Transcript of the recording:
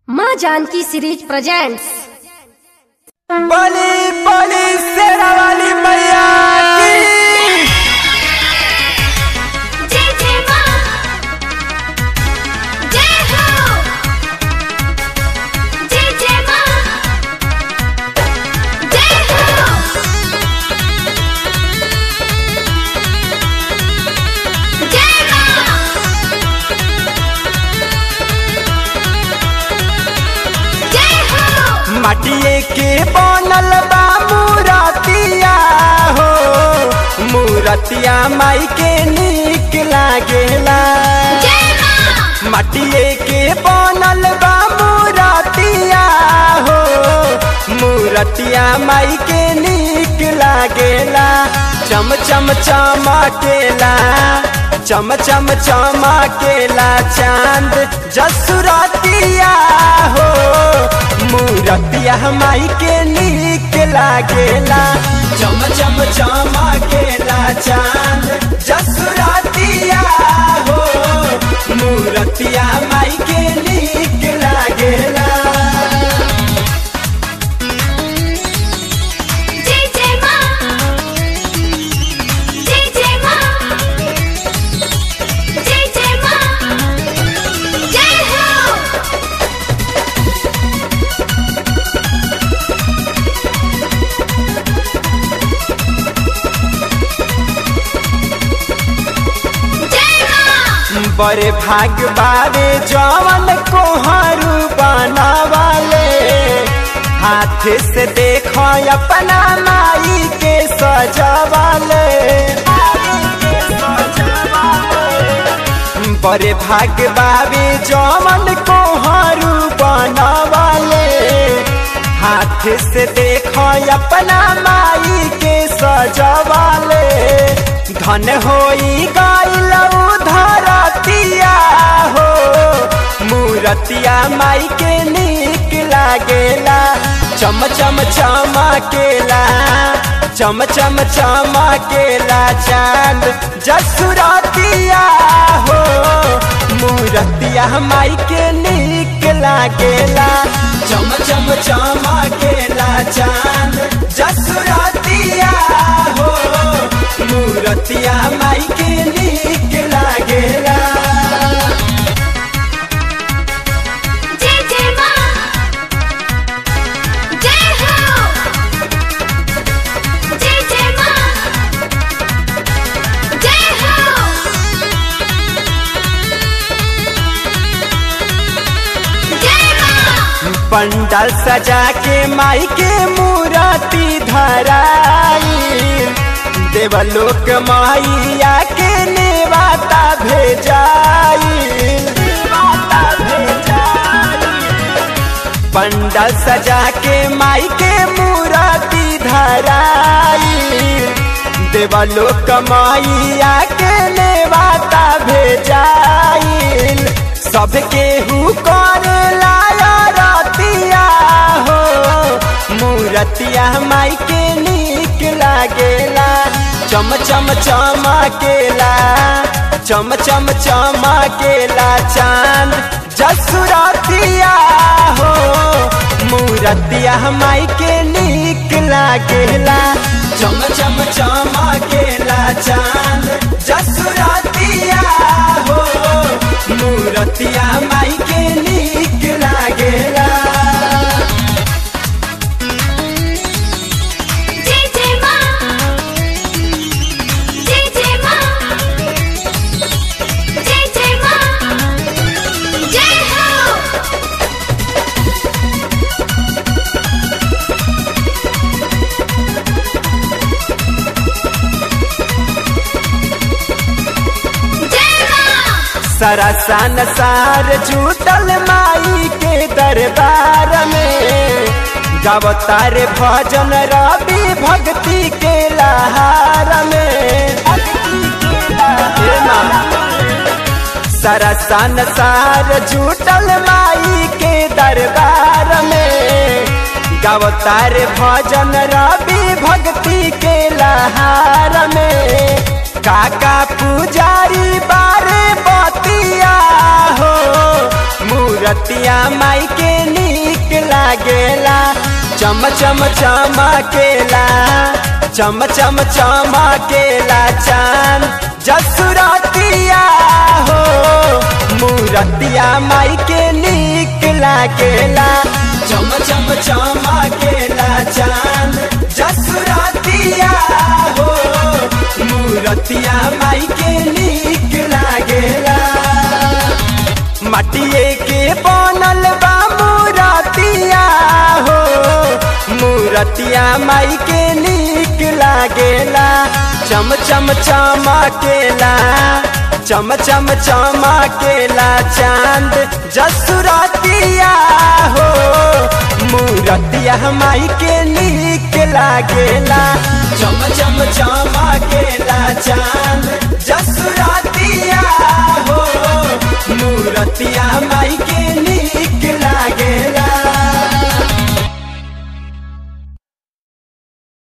माँ Janaki series presents बली बली शेरा वाली मैया की जय जय मां जय हो जय जय मां जय हो जय मां जय हो माटिए के बनल बा मूरतिया हो मूरतिया माई के नीक लागेला जय मां माटिए के बनल बा मूरतिया हो मूरतिया माई के नीक लागेला चम चम चमकेला चम चम चमकेला चांद जसुरतिया हो मूरतिया माई के नीक लागेला चम चम चमकेला चांद जसुरतिया हो मूरतिया माई के नीक लागेला जय जय मां जय जय मां जय जय मां जय हो जय मां बड़े भाग बारे जवन कोहरू बनावाले हाथ से देखो अपना माई के सजावाले बड़े भाग बाबे जवन कोहरू बनावाले हाथ से देखो अपना माई के सजावाले धन होई गइल धरतिया हो मूरतिया माई के नीक लागेला चम चम चमकेला चम चम चमकेला चांद जसुरतिया हो मूरतिया माई के नीक लागेला चम चम चमकेला चांद जसुरतिया हो मूरतिया माई के नीक लागेला जय जय मां जय हो जय जय मां जय हो जय मां पंडाल सजा के माई के मूर्ति धराई देवलोक माइया के नेवाता भेजाई नेवाता भेजाई पंडाल सजा के माई के मूर्ति धराई देवलोक माइया के नेवाता भेजाइल सबके हु कर लाया रतिया हो मूरतिया माई के नीक लागेला चम चम चमकेला चम चम चमकेला चांद जसुरतिया हो मूरतिया माई के नीक लागेला चम चम चमकेला चांद जसुरतिया हो मूरतिया माई के नीक लागेला जय जय मां जय जय मां जय जय मां जय हो जय मां सरसन सार जुटल माई के दरबार में गवतार भजन रवि भक्ति के लहार में हे माँ। सरसन सार जुटल माई के दरबार में गवतार भजन रवि भक्ति के लहार में काका पुजारी बारे बतिया हो मूरतिया माई के नीक लागेला चम चम चमकेला चम चम चमकेला चांद जसुरतिया हो मूरतिया माई के नीक लागेला चम चम चमकेला चांद जसुरतिया हो मूरतिया माई के नीक लागेला मटिए के बनल बा मूरतिया हो मूरतिया माई के नीक लागेला चम चम चमकेला चम चम चमकेला चांद जसुरतिया हो मूरतिया माई के नीक लागेला चम चम चमकेला चांद जसुरतिया हो मूरतिया माई के नीक लागे